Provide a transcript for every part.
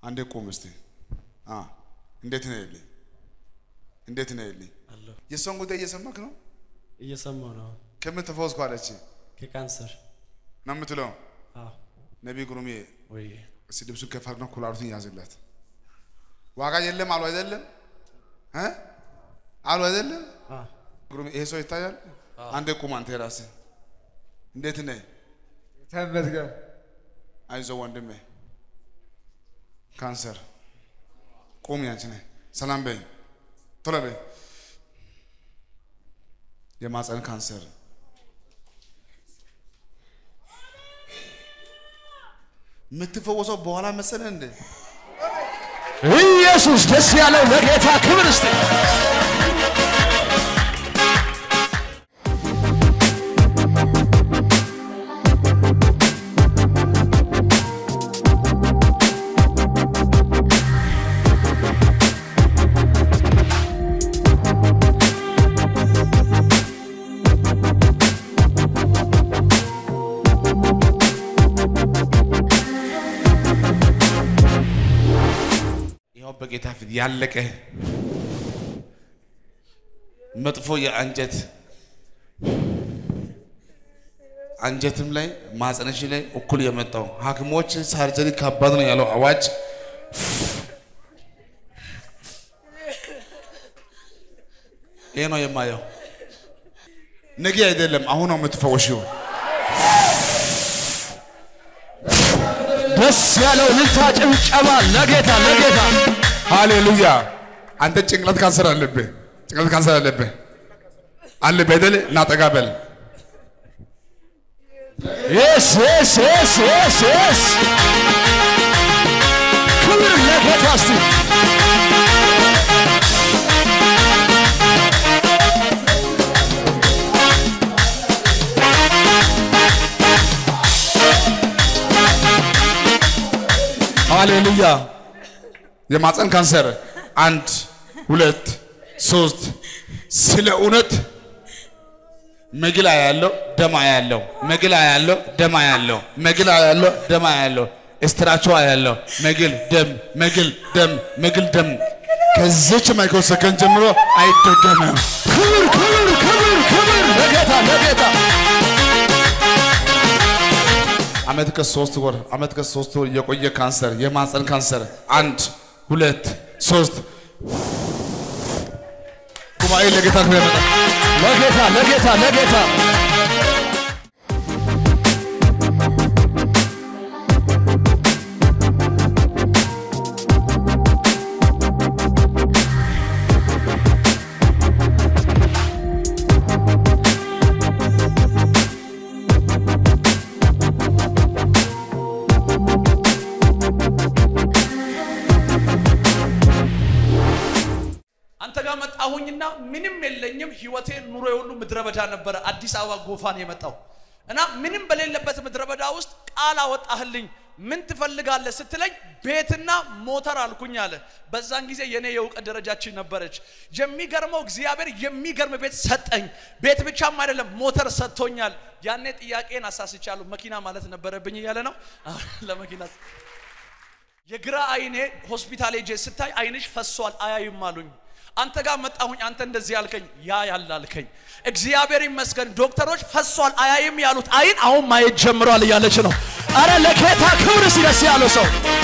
አንዴ ቁም እስቲ። አ እንዴት ነው ይልኝ? እንዴት ነው ይልኝ? አለሁ የእሷን ጉዳይ እየሰማክ ነው? እየሰማሁ ነው። ከምን ተፈወስኩ አለች ከካንሰር ነው የምትለው? አዎ ነቢይ ግሩሜ ወይ እስቲ ልብሱን ከፍ አድርገው ኩላሊቱን ያዝለት። ዋጋ የለም አሉ አይደለም እ አሉ አይደለም አዎ ግሩሜ ይሄ ሰው ይታያል። አንዴ ቁም አንተ የራስህ እንዴት ነህ? ተመስገን። አይዞህ ወንድሜ ካንሰር ቁም ያንቺ ነህ። ሰላም በይ ቶሎ በይ። የማፀን ካንሰር የምትፈወሰው በኋላ መሰለህ እንዴ? ኢየሱስ ደስ ያለው ለጌታ ክብር እስቲ ይኸው በጌታ ፊት ያለቀ መጥፎ የአንጀት አንጀትም ላይ ማህፀንሽ ላይ እኩል የመጣው ሐኪሞች ሳርጀሪ ከባድ ነው ያለው አዋጅ ይሄ ነው የማየው። ነገ አይደለም አሁን ነው የምትፈወሽው። ደስ ያለው ልልታ ጭብጨባ ለጌታ ለጌታ ሃሌሉያ። አንተ ጭንቅላት ካንሰር አለብህ፣ ጭንቅላት ካንሰር አለብህ አለብህ አይደል? እና ጠጋ በል የስ የስ የስ የስ የስ ክብር ለጌታ እስቲ ሃሌሉያ። የማፀን ካንሰር አንድ ሁለት ሶስት ስለ እውነት መግላ ያለው ደማ ያለው መግላ ያለው ደማ ያለው መግላ ያለው ደማ ያለው እስትራቿ ያለው መግል ደም መግል ደም መግል ደም ከዚች ማይክሮ ሰከንድ ጀምሮ አይደገምም። ክብር ክብር ክብር ክብር ለጌታ ለጌታ አመት ከሶስት ወር አመት ከሶስት ወር የቆየ ካንሰር የማፀን ካንሰር አንድ ሁለት ሶስት ጉባኤ ለጌታ ክብር ያመጣል። ለጌታ ለጌታ ለጌታ አንተ ጋር መጣሁኝና ምንም የለኝም። ህይወቴ ኑሮ ሁሉ ምድረ በዳ ነበረ። አዲስ አበባ ጎፋን የመጣው እና ምንም በሌለበት ምድረ በዳ ውስጥ ቃል አወጣህልኝ። ምን ትፈልጋለህ ስትለኝ ቤትና ሞተር አልኩኝ አለ። በዛን ጊዜ የኔ የእውቀት ደረጃችን ነበረች። የሚገርመው እግዚአብሔር የሚገርም ቤት ሰጠኝ። ቤት ብቻም አይደለም ሞተር ሰጥቶኛል። ያኔ ጥያቄን አሳስቻለሁ። መኪና ማለት ነበረብኝ እያለ ነው አሁን ለመኪና የግራ አይኔ ሆስፒታል ሄጄ ስታይ አይንሽ ፈሷል አያይም አሉኝ። አንተ ጋር መጣሁኝ። አንተ እንደዚህ ያልከኝ ያ ያላልከኝ እግዚአብሔር ይመስገን። ዶክተሮች ፈሷል አያይም ያሉት አይን አሁን ማየት ጀምሯል እያለች ነው። አረ ለጌታ ክብር እስቲ ደስ ያለው ሰው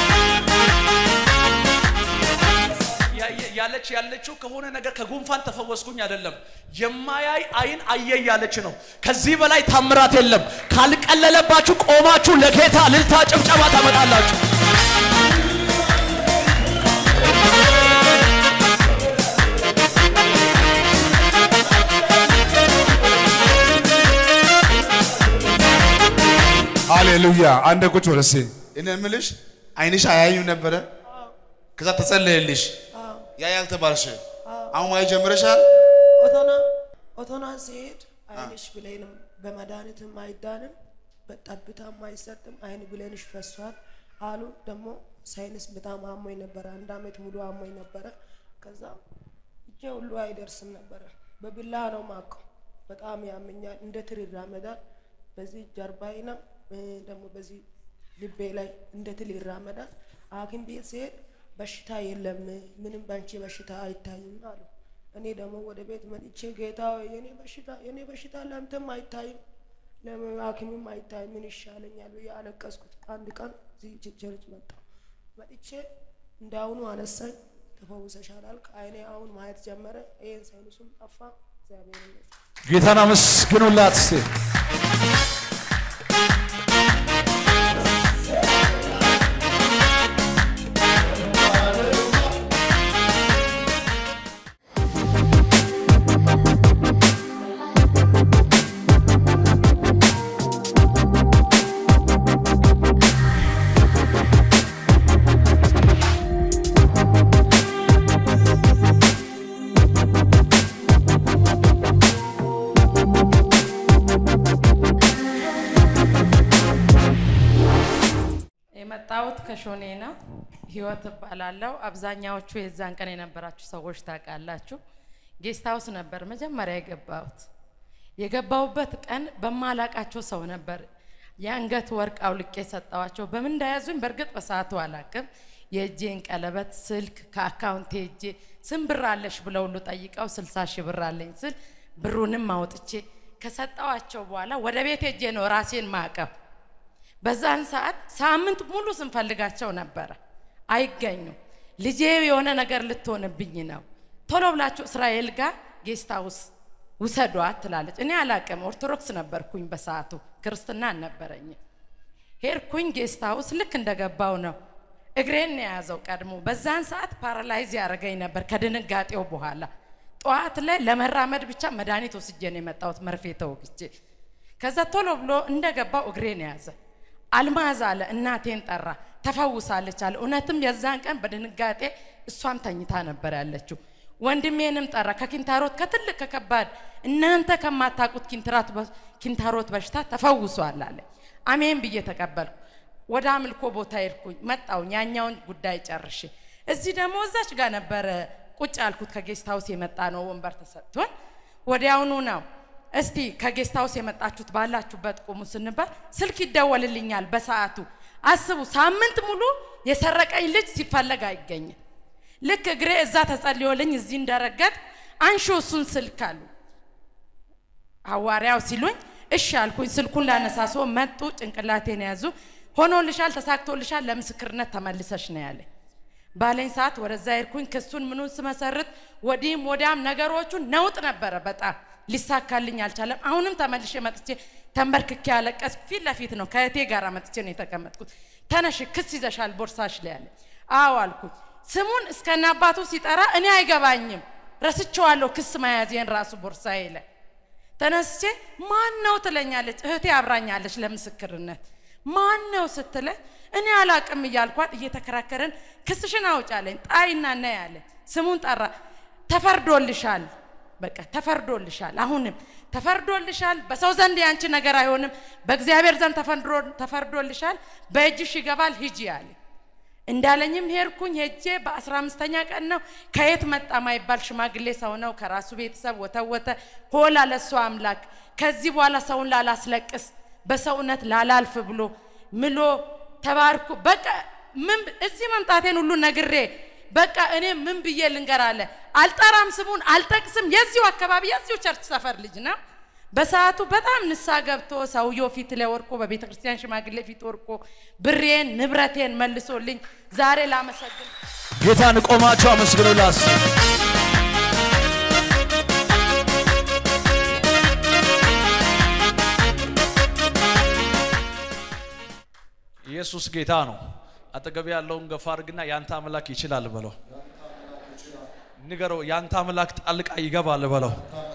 ያ- ያ- ያለች ያለችው ከሆነ ነገር ከጉንፋን ተፈወስኩኝ አይደለም፣ የማያይ አይን አየ ያለች ነው። ከዚህ በላይ ታምራት የለም። ካልቀለለባችሁ ቆማችሁ ለጌታ ልልታ ጭብጨባ ታመጣላችሁ። ሃሌሉያ። አንድ ቁጭ ወደ ሴ እኔ የምልሽ አይንሽ አያዩም ነበረ። ከዛ ተጸለየልሽ ያያል ተባልሽ። አሁን ማየት ጀምረሻል። ኦቶና ኦቶና ሲሄድ አይንሽ ብሌንም በመድኃኒትም አይዳንም በጠብታም አይሰጥም አይን ብሌንሽ ፈሷል አሉ። ደግሞ ሳይንስ በጣም አሞኝ ነበረ። አንድ አመት ሙሉ አሞኝ ነበረ። ከዛ እጄ ሁሉ አይደርስም ነበረ። በቢላ ነው ማቀው። በጣም ያመኛል። እንደ ትር ይራመዳል። በዚህ ጀርባይና ደግሞ በዚህ ልቤ ላይ እንደ ትል ይራመዳል። ሐኪም ቤት ሲሄድ በሽታ የለም ምንም በአንቺ በሽታ አይታይም አሉ። እኔ ደግሞ ወደ ቤት መጥቼ ጌታ ሆይ የኔ በሽታ የኔ በሽታ ለምትም አይታይም ለምን ሐኪምም አይታይም ምን ይሻለኛል ብዬ አለቀስኩት። አንድ ቀን እዚህ ቸርች መጣሁ። መጥቼ እንዳሁኑ አነሳኝ። ተፈውሰሻል አልክ። አይኔ አሁን ማየት ጀመረ። ይሄን ሳይንሱም ጠፋ። እግዚአብሔር ይመስገን። ጌታን አመስግኑላት እስቲ። የመጣሁት ከሾኔ ነው። ህይወት እባላለሁ። አብዛኛዎቹ የዛን ቀን የነበራችሁ ሰዎች ታውቃላችሁ። ጌስት ሀውስ ነበር መጀመሪያ የገባሁት። የገባሁበት ቀን በማላቃቸው ሰው ነበር የአንገት ወርቅ አውልቄ ሰጠዋቸው። በምን እንዳያዙኝ በእርግጥ በሰዓቱ አላቅም። የእጄን ቀለበት፣ ስልክ ከአካውንቴ እጄ ስንት ብር አለሽ ብለው ሁሉ ጠይቀው ስልሳ ሺህ ብር አለኝ ስል ብሩንም አውጥቼ ከሰጠዋቸው በኋላ ወደ ቤት ሄጄ ነው ራሴን ማቀብ በዛን ሰዓት ሳምንት ሙሉ ስንፈልጋቸው ነበረ፣ አይገኙም። ልጄ የሆነ ነገር ልትሆንብኝ ነው፣ ቶሎ ብላችሁ እስራኤል ጋር ጌስት ሃውስ ውሰዷት ትላለች። እኔ አላቅም፣ ኦርቶዶክስ ነበርኩኝ በሰዓቱ ክርስትና አልነበረኝም። ሄድኩኝ ጌስት ሃውስ። ልክ እንደገባው ነው እግሬን ነው የያዘው ቀድሞ። በዛን ሰዓት ፓራላይዝ ያደረገኝ ነበር ከድንጋጤው በኋላ። ጠዋት ላይ ለመራመድ ብቻ መድኃኒት ወስጄ ነው የመጣሁት መርፌ ተወግቼ። ከዛ ቶሎ ብሎ እንደገባው እግሬን ያዘ። አልማዝ አለ እናቴን ጠራ፣ ተፈውሳለች አለ። እውነትም የዛን ቀን በድንጋጤ እሷም ተኝታ ነበር ያለችው። ወንድሜንም ጠራ ከኪንታሮት ከትልቅ ከከባድ እናንተ ከማታውቁት ኪንትራት ኪንታሮት በሽታ ተፈውሷል አለ። አሜን ብዬ ተቀበልኩ። ወደ አምልኮ ቦታ ሄድኩኝ። መጣውኝ ያኛውን ጉዳይ ጨርሼ እዚህ ደግሞ እዛች ጋር ነበረ ቁጭ ያልኩት። ከጌስት ሀውስ የመጣ ነው ወንበር ተሰጥቶን ወዲያውኑ ነው እስቲ ከጌስት ሀውስ የመጣችሁት ባላችሁበት ቁሙ ስንባል ስልክ ይደወልልኛል በሰዓቱ። አስቡ፣ ሳምንት ሙሉ የሰረቀኝ ልጅ ሲፈለግ አይገኝም። ልክ እግሬ እዛ ተጸልዮልኝ እዚህ እንደረገጥ አንሺ እሱን ስልክ አሉ ሐዋርያው ሲሉኝ እሺ አልኩኝ። ስልኩን ላነሳሶ መጡ፣ ጭንቅላቴን ያዙ። ሆኖልሻል፣ ተሳክቶልሻል፣ ለምስክርነት ተመልሰሽ ነው ያለኝ። ባለኝ ሰዓት ወደዛ ሄድኩኝ። ክሱን ምኑን ስመሰርት ወዲህም ወዲያም ነገሮቹን ነውጥ ነበረ በጣም ሊሳካልኝ አልቻለም። አሁንም ተመልሼ መጥቼ ተንበርክኬ ያለቀስኩ ፊት ለፊት ነው ከእህቴ ጋር መጥቼ ነው የተቀመጥኩት። ተነሽ ክስ ይዘሻል ቦርሳሽ ላይ ያለ አዎ አልኩኝ። ስሙን እስከነ አባቱ ሲጠራ እኔ አይገባኝም፣ ረስቼዋለሁ ክስ መያዜን ራሱ ቦርሳዬ ላይ ተነስቼ ማን ነው ትለኛለች። እህቴ አብራኛለች ለምስክርነት ማን ነው ስትለኝ እኔ አላቅም እያልኳት እየተከራከረን ክስሽን አውጫለኝ ጣይና ና ያለኝ ስሙን ጠራ። ተፈርዶልሻል በቃ ተፈርዶልሻል። አሁንም ተፈርዶልሻል። በሰው ዘንድ ያንቺ ነገር አይሆንም፣ በእግዚአብሔር ዘንድ ተፈርዶልሻል። በእጅሽ ይገባል፣ ሂጂ አለ። እንዳለኝም ሄድኩኝ። ሄጄ በአስራ አምስተኛ ቀን ነው ከየት መጣ ማይባል ሽማግሌ ሰው ነው ከራሱ ቤተሰብ ወተወተ ሆላ ለእሱ አምላክ ከዚህ በኋላ ሰውን ላላስለቅስ በሰውነት ላላልፍ ብሎ ምሎ ተባርኩ። በቃ ምን እዚህ መምጣቴን ሁሉ ነግሬ በቃ እኔ ምን ብዬ ልንገር አለ። አልጠራም፣ ስሙን አልጠቅስም። የዚሁ አካባቢ የዚሁ ቸርች ሰፈር ልጅ ነው። በሰዓቱ በጣም ንሳ ገብቶ ሰውየው ፊት ላይ ወርቆ በቤተ ክርስቲያን ሽማግሌ ፊት ወርቆ ብሬን ንብረቴን መልሶልኝ ዛሬ ላመሰግን ጌታን ቆማችሁ አመስግኑላት። ኢየሱስ ጌታ ነው። አጠገብ ያለውን ገፋ አድርግና ያንተ አምላክ ይችላል በለው። ንገረው፣ ያንተ አምላክ ጣልቃ ይገባል በለው።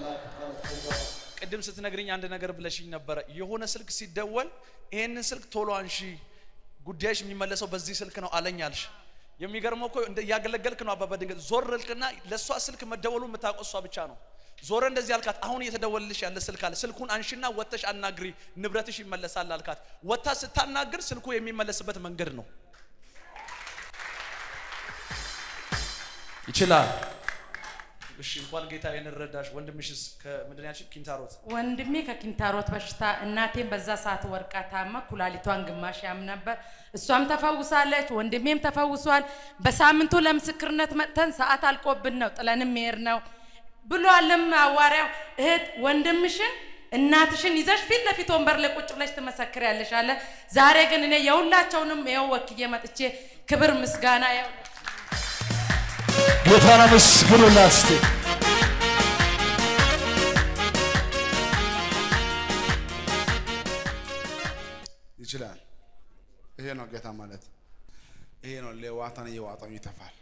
ቅድም ስትነግርኝ አንድ ነገር ብለሽኝ ነበረ። የሆነ ስልክ ሲደወል ይሄንን ስልክ ቶሎ አንሺ፣ ጉዳይሽ የሚመለሰው በዚህ ስልክ ነው አለኝ አልሽ። የሚገርመው እኮ እንደ እያገለገልክ ነው አባባ። ድንገት ዞር ልክና ለእሷ ስልክ መደወሉ የምታውቀው እሷ ብቻ ነው። ዞረ እንደዚህ አልካት። አሁን እየተደወልልሽ ያለ ስልክ አለ። ስልኩን አንሺና ወጥተሽ አናግሪ፣ ንብረትሽ ይመለሳል አልካት። ወጥታ ስታናግር ስልኩ የሚመለስበት መንገድ ነው። ይችላል። እሺ እንኳን ጌታ ይህን ረዳሽ። ወንድምሽስ ከምንድን ያልሽኝ? ኪንታሮት ወንድሜ ከኪንታሮት በሽታ እናቴም በዛ ሰዓት ወርቃ ታማ ኩላሊቷን ግማሽ ያም ነበር። እሷም ተፈውሳለች፣ ወንድሜም ተፈውሷል። በሳምንቱ ለምስክርነት መጥተን ሰዓት አልቆብን ነው ጥለንም መሄድ ነው ብሏልም ሐዋርያው። እህት ወንድምሽን እናትሽን ይዘሽ ፊት ለፊት ወንበር ላይ ቁጭ ብለሽ ትመሰክሪያለሽ አለ። ዛሬ ግን እኔ የሁላቸውንም ይኸው ወክዬ መጥቼ ክብር ምስጋና ያው ጌታን አመስግኑላት እስቲ። ይችላል። ይሄ ነው ጌታ ማለት። ይሄ ነው ሌዋታን እየዋጣው ይተፋል።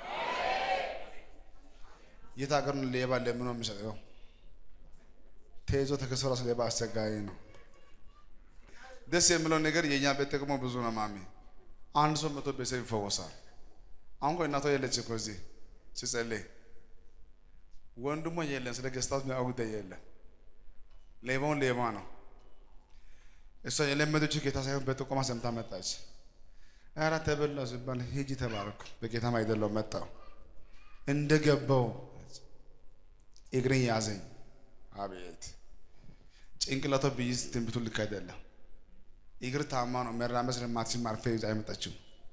የት ሀገር ነው ሌባ ለምኖ የሚሰጠው? ተይዞ ተከሰረ ሌባ አስቸጋሪ ነው። ደስ የሚለው ነገር የእኛ ቤት ጥቅሞ ብዙ ነው። ማሚ አንድ ሰው መቶ ቤተሰብ ይፈወሳል። አሁን ቆይ እናቷ የለች እኮ እዚህ ሲጸልይ ወንድሞ የለም። ስለ ገስታት የሚያውቅ ጉዳይ የለም። ሌባውን ሌባ ነው። እሷ የለመደችው ጌታ ሳይሆን በጥቆማ ሰምታ መጣች። ኧረ ተበላው ሲባል ሂጂ ተባረኩ። በጌታም አይደለው መጣው እንደገባው እግሬን ያዘኝ። አቤት ጭንቅላቷ ብይዝ ትንቢቱ ልክ አይደለም። እግር ታማ ነው መራመድ ስለማትችል ማርፌ ይዛ አይመጣችው።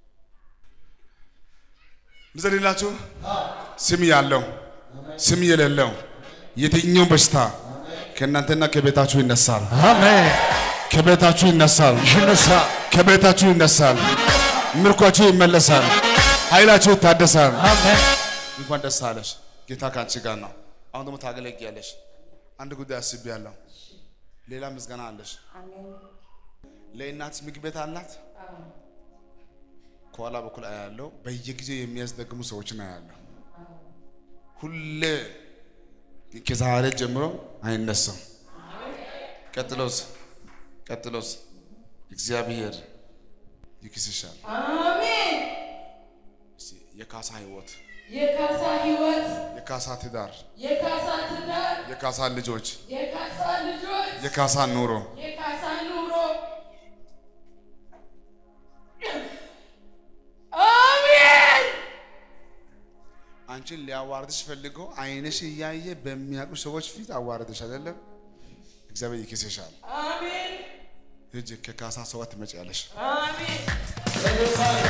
ልጸልላችሁ። ስም ያለው ስም የሌለው የትኛው በሽታ ከእናንተና ከቤታችሁ ይነሳል። አሜን። ከቤታችሁ ይነሳል። ይነሳ። ከቤታችሁ ይነሳል። ምርኳችሁ ይመለሳል። ኃይላችሁ ይታደሳል። አሜን። እንኳን ደስ አለሽ። ጌታ ከአንቺ ጋር ነው። አሁን ደግሞ ታገለግያለሽ። አንድ ጉዳይ አስቤያለሁ። ሌላ ምስጋና አለሽ። ለእናትሽ ምግብ ቤት አላት። ከኋላ በኩል አያለው። በየጊዜው የሚያስደግሙ ሰዎችን አያለሁ። ሁሌ ከዛሬ ጀምሮ አይነሳም። ቀጥሎስ ቀጥሎስ እግዚአብሔር ይክስሻል። አሜን። እስቲ የካሳ ህይወት፣ የካሳ ህይወት፣ የካሳ ትዳር፣ የካሳ ትዳር፣ የካሳ ልጆች፣ የካሳ ልጆች፣ የካሳ ኑሮ የካሳ ኑሮ። አሜን። አንቺን ሊያዋርድሽ ፈልጎ አይንሽ እያየ በሚያውቁ ሰዎች ፊት አዋርድሽ አይደለም። እግዚአብሔር ይክስሻል። አሜን። ሂጂ ከካሳ ሰዋት ትመጪያለሽ። አሜን።